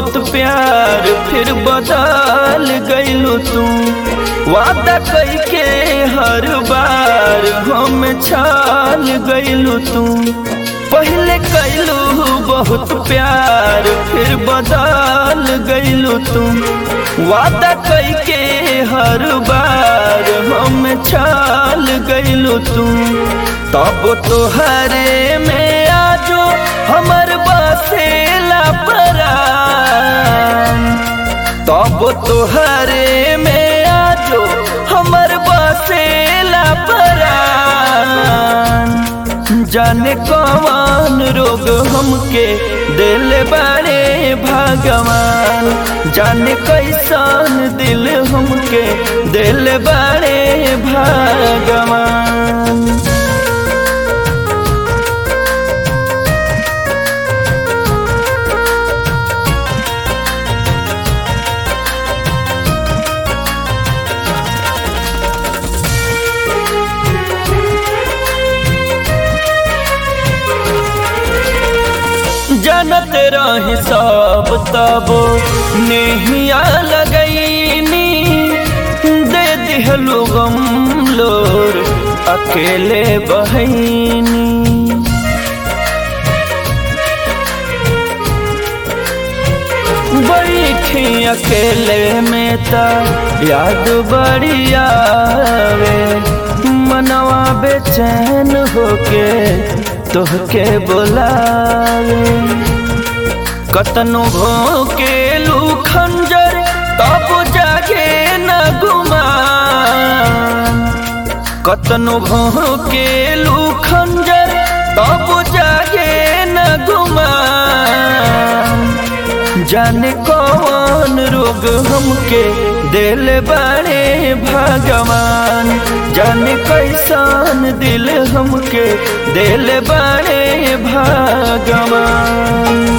बहुत प्यार फिर बदल गईलू तू वादा कई के हर बार हम छाल गईलू तू पहले कैलू बहुत प्यार फिर बदल गईलू तू वादा कई के हर बार हम छाल गईलू तू तब तोहरे में आजो हमर बसेला परान तब तोहरे में आजो हमर बसेला परान जाने कौन रोग हमके दिल बारे भगवान जाने कैसन दिल हमके दिल बारे भगवान जानत रही सब तब नेहिया लगैनी दे दिहलु गम लोर अकेले बहनी बैठी अकेले में त याद बड़ी आवे मनवा बेचैन होके तोहके बोलावे कतनो भोके लू खंजर तब जागे न गुमान कतनो भोके लू खंजर तब जागे न गुमान जाने कौन रोग हमके दिल बड़े भगवान जाने कैसन दिल हमके दिल बड़े भगवान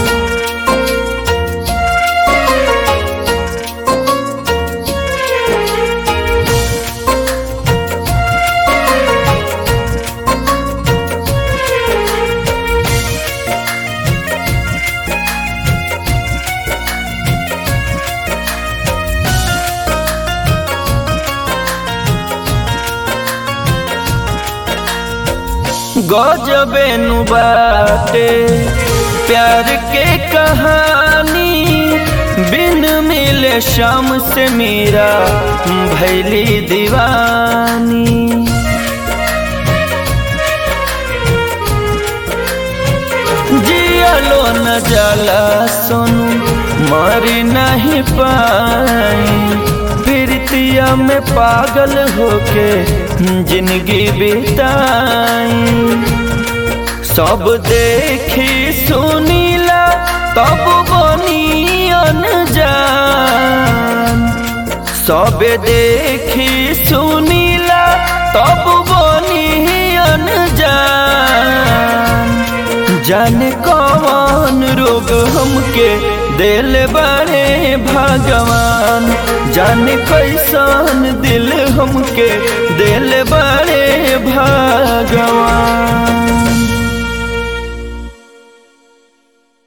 गजबे नु बाटे प्यार के कहानी बिन मिले शाम से मेरा भैली दीवानी जियालो न जाला सोनू मरी नहीं पाई प्रीतिया में पागल होके जिंदगी बिताई सब देखी सुनीला तब बनी अनजान सब देखी सुनीला तब बनी अनजान जाने कौन रोग हमके दिल बड़े भगवान जाने कैसन दिल हमके दिल बड़े भगवान